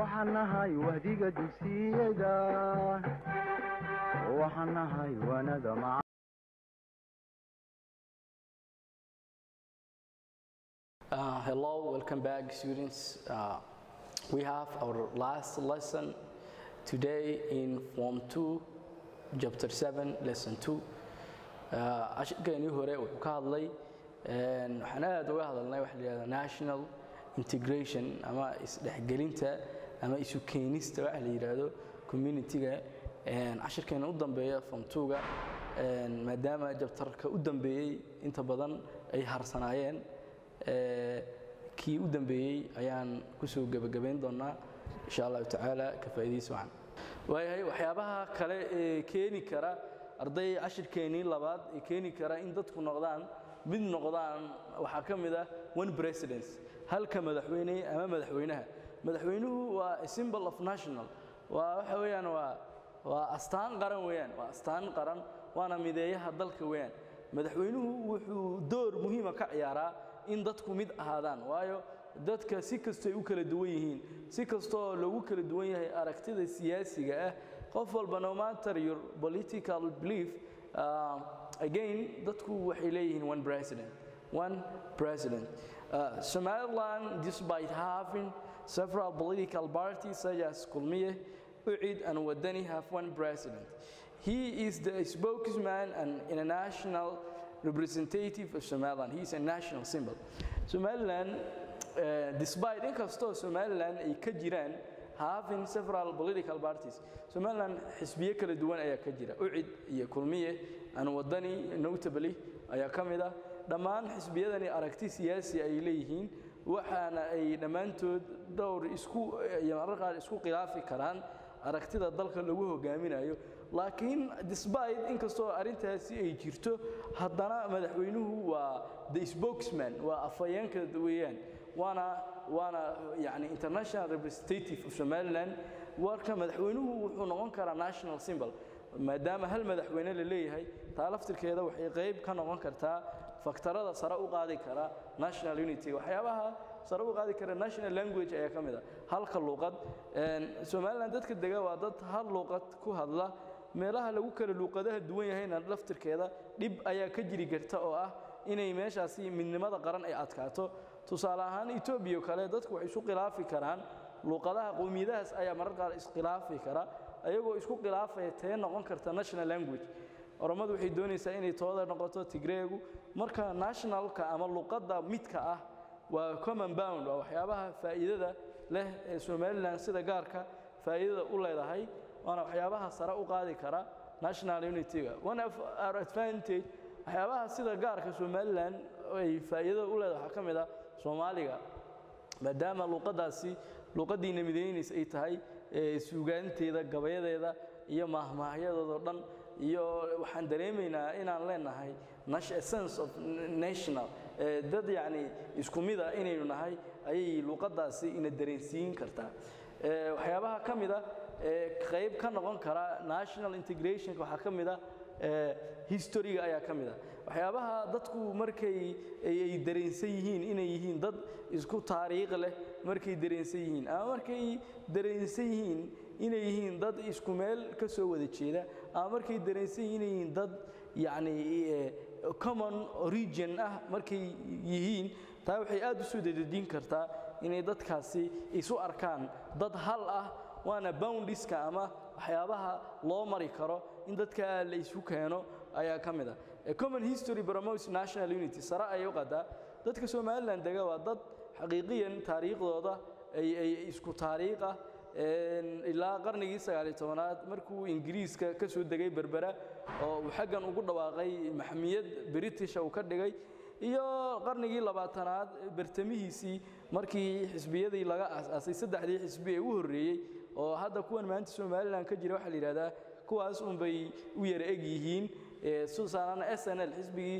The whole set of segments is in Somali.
waxaan nahay wahdiga dugsiyada waxaan nahay wanada maca Uh, hello, welcome back, students. Uh, we have our last lesson today in Form 2, Chapter 7, Lesson 2. Uh, Ashirkeennii hore wuxuu ka hadlay een, waxaan aad uga hadalnay waxa la yidhahdaa national integration ama isdhexgelinta ama isu keenista waxa la yidhaahdo community-ga Een, cashirkeena u dambeeya Form 2-ga een, maadaama jabtarka u dambeeyey inta badan ay harsanaayeen ee, kii u dambeeyey ayaan kusoo gebagabayn doonaa insha allahu tacaala ka faa'iidaysi wacan waayahay waxyaabaha kale ee keeni kara arday cashirkeennii labaad ee keeni kara in dadku noqdaan mid noqdaan waxaa ka mid ah one presidents halka madaxweyne ama madaxweynaha madaxweynuhu waa a symbol of national waa waxa weeyaan waa waa astaan qaran weeyaan waa astaan qaran waana mideeyaha dalka weeyaan madaxweynuhu wuxuu door muhiima ka ciyaaraa in dadku mid ahaadaan waayo dadka si kastoo ay u kala duwan yihiin si kastoo lagu kala duwan yahay aragtida siyaasiga ah qof walba no matter your political belief uh, again dadku waxay leeyihiin one president one president uh, Somaliland despite having several political parties such as Kulmiye UCID and Wadani have one president he is the spokesman and international representative of Somaliland. He is a national symbol. Somaliland, uh, despite inkastoo Somaliland ay ka jiraan having several political parties, Somaliland xisbiyo kala duwan ayaa ka jira. UCID iyo Kulmiye and Wadani notably ayaa ka mid ah. Dhammaan xisbiyadani aragti siyaasi ay leeyihiin waxaana ay dhammaantood dhowr isku iyo mararka qaar isku khilaafi karaan aragtida dalka lagu hogaaminayo laakiin despite inkastoo arrintaasi ay jirto haddana madaxweynuhu waa the spokesman waa afhayeenka weeyaan waana waana yani international representative of somaliland warka madaxweynuhu wuxuu noqon karaa national symbol maadaama hal madaxweyne la leeyahay taa laftirkeeda waxay qayb ka noqon kartaa faktarada sare u qaadi kara national unity waxyaabaha sare u qaadi kara national language ayaa ka mid ah halka luuqad somaliland dadka dega waa dad hal luuqad ku hadla meelaha lagu kala luuqadaha duwan yahayna laftirkeeda dhib ayaa ka jiri karta oo ah inay meeshaasi midnimada qaran ay adkaato tusaale ahaan etoobiya kale dadku waxay isu khilaafi karaan luuqadaha qowmiyadahaas ayaa marar qaar iskhilaafi kara ayagoo isku khilaafaya tee noqon karta national language oromadu waxay doonaysaa inay tooda noqoto tigreegu marka nationalka ama luqadda midka ah waa common bound waa waxyaabaha faa'iidada leh ee somaliland sida gaarka faa'iidada u leedahay waana waxyaabaha sare u qaadi kara national unity-ga one of our advantage waxyaabaha sida gaarka somaliland ay faa'iidada u leedahay waxaa ka mid ah soomaaliga maadaama luuqaddaasi luuqaddiina midaynaysa ay tahay suugaanteeda gabayadeeda iyo maahmaahyadoodo dhan iyo waxaan dareemaynaa inaan leenahay sense of national dad yacni isku mida inaynu nahay ayay luuqaddaasi ina dareensiin kartaa waxyaabaha ka mid a qayb ka noqon kara national integrationka waxaa ka mid a historyga ayaa ka mid a waxyaabaha dadku markay ay dareensan yihiin inay yihiin dad isku taariikh leh markay dareensan yihiin ama markay dareensan yihiin inay yihiin dad isku meel ka soo wada jeeda ama markay dareensan yihiin inay yihiin dad yacni common origin ah markay yihiin taa waxay aad u soo dadejin kartaa inay dadkaasi isu arkaan dad hal ah waana boundiska ama waxyaabaha loo mari karo in dadka la isu keeno ayaa ka mid ah common history promotes national unity sare ayay u qadaa dadka somaliland dega waa dad xaqiiqiyan taariikhdooda ay ay isku taariikh ah ilaa qarnigii sagaaliyo tobanaad markuu ingiriiska ka soo degay berbera oo uu xaggan ugu dhawaaqay maxmiyad britisha uu ka dhigay iyo qarnigii labaatanaad bartamihiisii markii xisbiyadii laga asaasay saddexdii xisbi ee u horreeyey oo hadda kuwan maanta somalilan ka jira waxaa la yidhahdaa kuwaas unbay u yara eg yihiin susaanana s n l xisbigii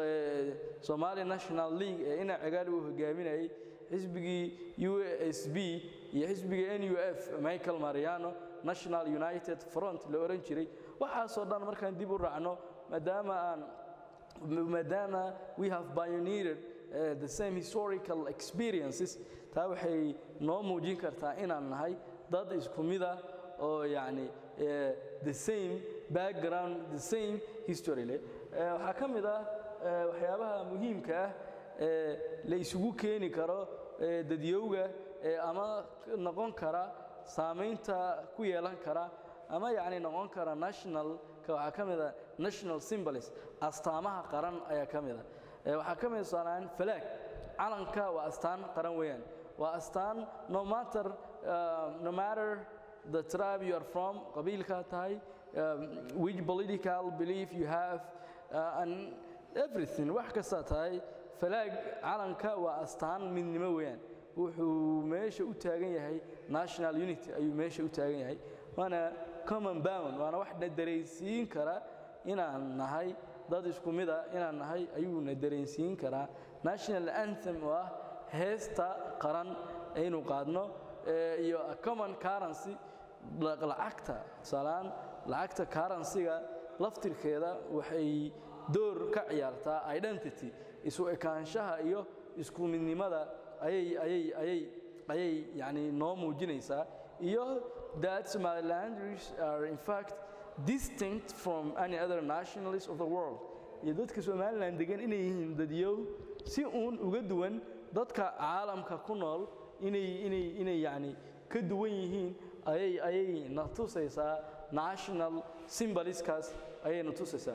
somali national league ee ina cigaali uu hogaaminayay xisbigii u s b iyo xisbigii n u f michael mariano national united front la oran jiray waxaasoo dhan markaan dib u raacno maadaama aan maadaama we have pioneered uh, the same historical experiences taa waxay noo muujin kartaa inaan nahay dad isku mida oo yacni eh, the same background the same history leh Eh, waxaa ka mid ah eh, waxyaabaha muhiimka ah ee la isugu keeni karo eh, dadyowga eh, ama noqon kara saamaynta ku yeelan kara ama yacni noqon kara nationalka waxaa ka mid a national symbols astaamaha qaran ayaa ka mid a Eh, waxaa ka mid a tusaalehaan falaag calanka waa astaan qaran weeyaan waa astaan no matter uh, no matter the tribe you are from qabiilka tahay um, which political belief you have uh, and everything wax kasta tahay falaag calanka waa astaan midnimo weeyaan wuxuu meesha u taagan yahay national unity ayuu meesha u taagan yahay waana common bound waana wax na dareensiin kara inaan nahay dad isku mid a inaan nahay ayuuna dareensiin karaa national anthem oo ah heesta qaran aynu qaadno eh, iyo a common currency la- lacagta tusaalehaan lacagta currency-ga laftirkeeda waxay door ka ciyaartaa identity isu ekaanshaha iyo isku midnimada ayay ayay ayay ayay yani noo muujinaysaa iyo that Somalilanders are in fact distinct from any other nationalists of the world iyo dadka Somaliland degan inay yihiin dadyow si uun uga duwan dadka caalamka ku nool inay inay inay yani ka duwan yihiin ayay ayay na tusaysaa national symbolskaas ayay na tusaysaa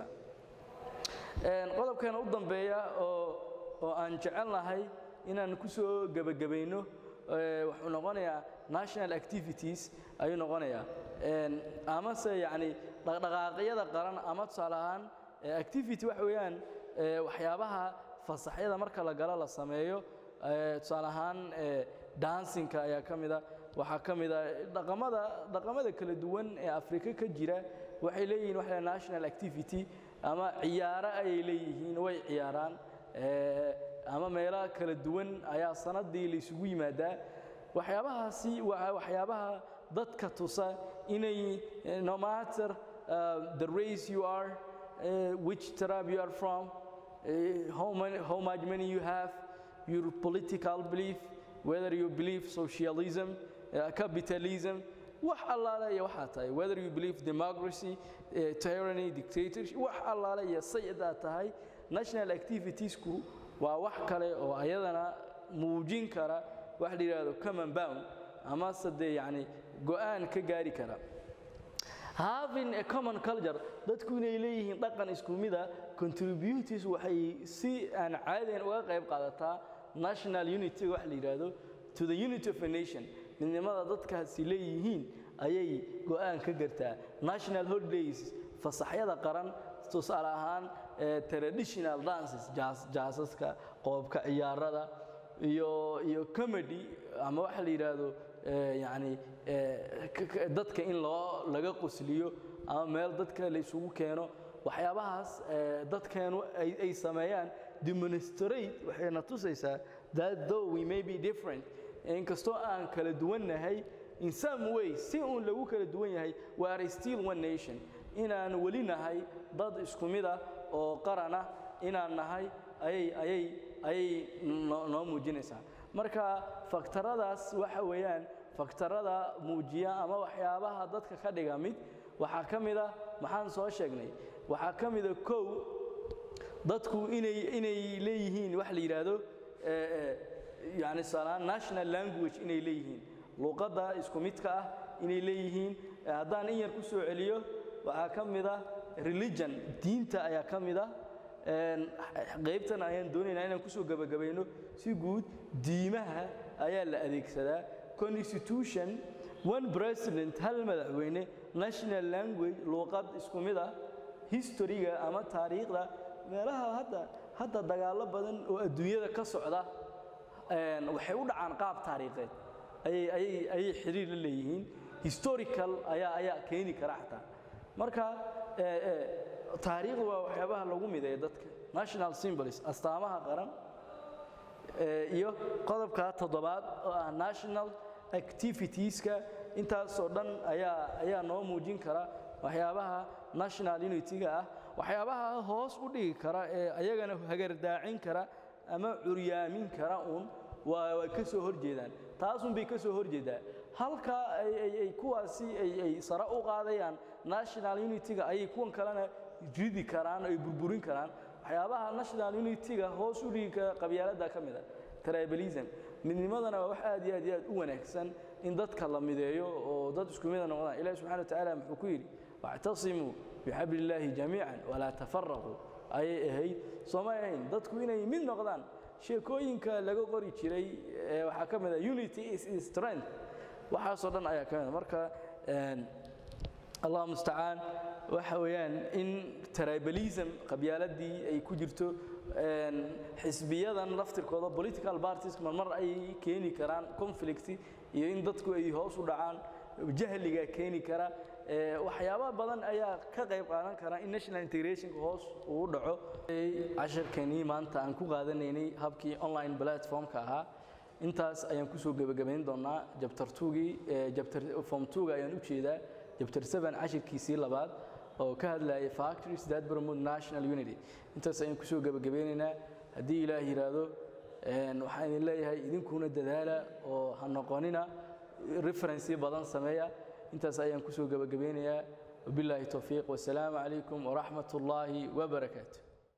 Een, qodobkeena u dambeeya oo oo aan jecelnahay inaan ku soo gebagabayno ee, wuxuu noqonayaa national activities ayuu noqonayaa Een, amase yacni dhaqdhaqaaqyada qaran ama tusaale ahaan ee, activity waxa weeyaan ee, waxyaabaha fasaxyada marka la galo la sameeyo ee, tusaale ahaan ee, dansinka ayaa ka mid a waxaa ka mid a dhaqamada dhaqamada kala duwan ee afrika ka jira waxay leeyihiin waxa la yidhaha national activity ama ciyaaro ayay leeyihiin way ciyaaraan ee, ama meelaha kala duwan ayaa sanadii la isugu yimaadaa waxyaabahaasi waa waxyaabaha dadka tusa inay eh, no matter uh, the race you are uh, which tribe you are from uh, how, many, how much money you have your political belief whether you believe socialism uh, capitalism wax allaale iyo waxaa tahay whether you believe democracy uh, tyranny dictatorship wax allaale iyo sayadaa tahay national activitiesku waa wax kale oo ayadana muujin kara wax la yidhaahdo common bound ama sade yacni go'aan ka gaari kara having a common culture dadku inay leeyihiin dhaqan isku mida contributors waxay si aan caadiyan uga qayb qaadataa national unity wax la yidhaahdo to the unity of a nation midnimada dadkaasi leeyihiin ayay go'aan ka gartaa national holidays fasaxyada qaran tusaale ahaan eh, traditional dances jaas- jaasaska qoobka ciyaarada iyo iyo comedy ama waxa la yidhaahdo eh, yacni eh, k- k- dadka in loo laga qosliyo ama meel dadka la isugu keeno waxyaabahaas eh, dadkeenu ay ay sameeyaan demonstrate waxayna tusaysaa that though we may be different inkastoo aan kala duwannahay in some way si uun lagu kala duwan yahay we are still one nation inaan weli nahay dad isku mid ah oo qaran ah inaan nahay ayay ayay ayay noo noo muujinaysaa marka faktaradaas waxa weeyaan faktarada muujiya ama waxyaabaha dadka ka dhiga mid waxaa ka mid a maxaan soo sheegnay waxaa ka mid a kow dadku inay inay leeyihiin wax la yidhaahdo eh, eh, yani salaan national language inay leeyihiin luqadda isku midka ah inay leeyihiin Eh, haddaan in yar ku soo celiyo waxaa ka mid ah religion diinta ayaa ka mid ah Een, qaybtan ayaan doonaynaa inaan kusoo gabagabayno si guud diimaha ayaa la adeegsadaa constitution one president hal madaxweyne national language luuqad isku mid ah historyga ama taariikhda meelaha hadda hadda dagaallo badan oo adduunyada ka socda een, waxay u dhacaan qaab taariikheed ayay ayay ayay xiriir la leeyihiin historical ayaa ayaa keeni kara xataa marka eh, eh, taariikhdu waa waxyaabaha lagu mideeya dadka national symbols astaamaha qaran eh, iyo qodobka toddobaad oo ah national activitieska intaasoo dhan ayaa ayaa noo muujin kara waxyaabaha national unity-ga ah waxyaabaha hoos u dhigi kara ee ayagana hagardaacin kara ama curyaamin kara uun waa way ka soo horjeedaan taasunbay ka soo horjeedaa halka ay ay- ay kuwaasi ay ay sare u qaadayaan national unity-ga ayay kuwan kalena ridi karaan ay burburin karaan waxyaabaha national unity-ga hoos u dhigi kara qabyaaladda ka mid a tribalism midnimadana waa wax aad iyo aad iyo aad u wanaagsan in dadka la mideeyo oo dad isku mida noqdaan ilahi subxana wa tacaala muxuu ku yidhi wactasimuu bixabli illaahi jamiican walaa tafaraquu ayay ahayd soomay ahayn dadku inay mid noqdaan sheekooyinka laga qori jiray ee waxaa ka mid a unity is is strength waxaasoo dhan ayaa ka mid a marka een, allah mustacaan waxa weeyaan in tribalism qabyaaladii ay ku jirto een, xisbiyadan laftirkooda political parties marmar ay keeni karaan conflict iyo in dadku ay hoos u dhacaan jahliga keeni kara ee, waxyaaba badan ayaa ka qayb qaadan kara in national integrationka hoos uu dhaco casharkanii maanta aan ku qaadanaynay habkii online platformka ahaa intaas ayaan kusoo gebagabayn doonaa jabtar tugii jabtar form tuga ayaan u jeedaa jabtar seven cashirkiisii labaad oo ka hadlayay factories that promote national unity intaas ayaan kusoo gebagabeynaynaa haddii ilaah yidhaahdo een, waxaan idin leeyahay idinkuna dadaala oo ha noqonina referensi badan sameeya intaas ayaan kusoo gebagabeynayaa wabilaahi towfiiq wasalaamu calaykum waraxmat ullaahi wabarakaatu